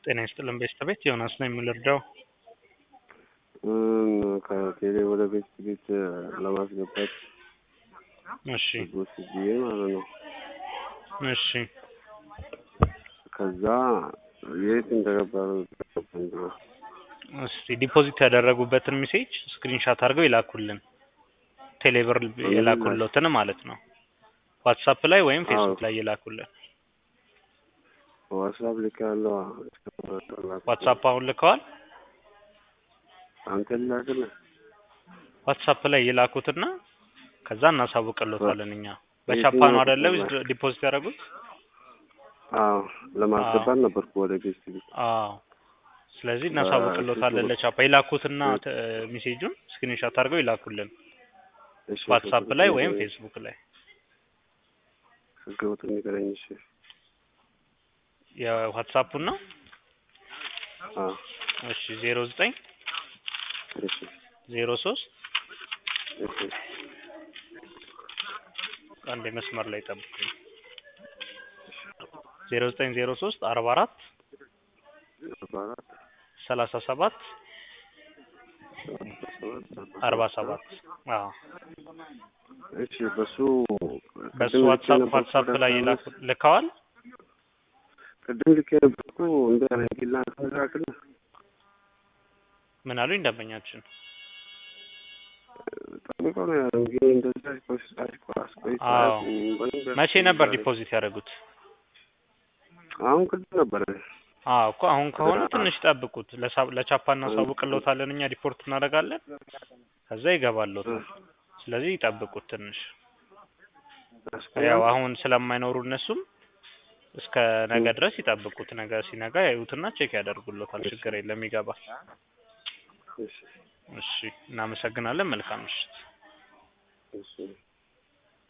ጤና ይስጥልን ቤተሰቤት ዮናስ ነው የምልርዳው ከቴሌ ወደ ቤት ቤት ለማስገባት እሺ ጎስ ብዬ ማለት ነው። እሺ ከዛ የት እንደገባ ነው እስቲ ዲፖዚት ያደረጉበትን ሜሴጅ ስክሪንሻት አድርገው ይላኩልን ቴሌብር የላኩለትን ማለት ነው ዋትሳፕ ላይ ወይም ፌስቡክ ላይ ይላኩልን ዋትሳፕ ልክ ያለው ዋትሳፕ አሁን ልከዋል አንተ ላክል ዋትሳፕ ላይ ይላኩትና ከዛ እናሳውቅልዎታለን እኛ በቻፓ ነው አይደለ ዲፖዚት ያደረጉት አዎ ለማስገባት ነበርኩ ወደ ቤት ቤት አዎ ስለዚህ እናሳውቅልዎታለን ለቻፓ ይላኩትና ሜሴጁን ስክሪንሻት አድርገው ይላኩልን እሺ ዋትሳፕ ላይ ወይም ፌስቡክ ላይ ህገወጥ ንገረኝ እሺ የዋትሳፑን ነው አዎ እሺ ዜሮ ዘጠኝ እሺ ዜሮ ሶስት እሺ አንድ መስመር ላይ ጠብቁኝ ዜሮ ዘጠኝ ዜሮ ሶስት አርባ አራት አርባ አራት ሰላሳ ሰባት አርባ ሰባት አዎ እሺ በሱ በሱ ዋትሳፕ ዋትሳፕ ላይ ይላኩ ልከዋል ቅድም ልክ የነበርኩ እንደ ጊላ ተላክል ምን አሉኝ ደንበኛችን ጠብቆ ነው ያለው እንግዲህ እንደዛ አስቆይ አዎ መቼ ነበር ዲፖዚት ያደረጉት አሁን ቅድም ነበረ አዎ እኮ አሁን ከሆነ ትንሽ ጠብቁት ለሳ- ለቻፓ እናሳውቅልዎታለን እኛ ሪፖርት እናደርጋለን ከዛ ይገባልዎታል ስለዚህ ይጠብቁት ትንሽ ያው አሁን ስለማይኖሩ እነሱም እስከ ነገ ድረስ ይጠብቁት ነገ ሲነጋ ያዩትና ቼክ ያደርጉልዎታል ችግር የለም ይገባል እሺ እሺ እናመሰግናለን መልካም ምሽት እሺ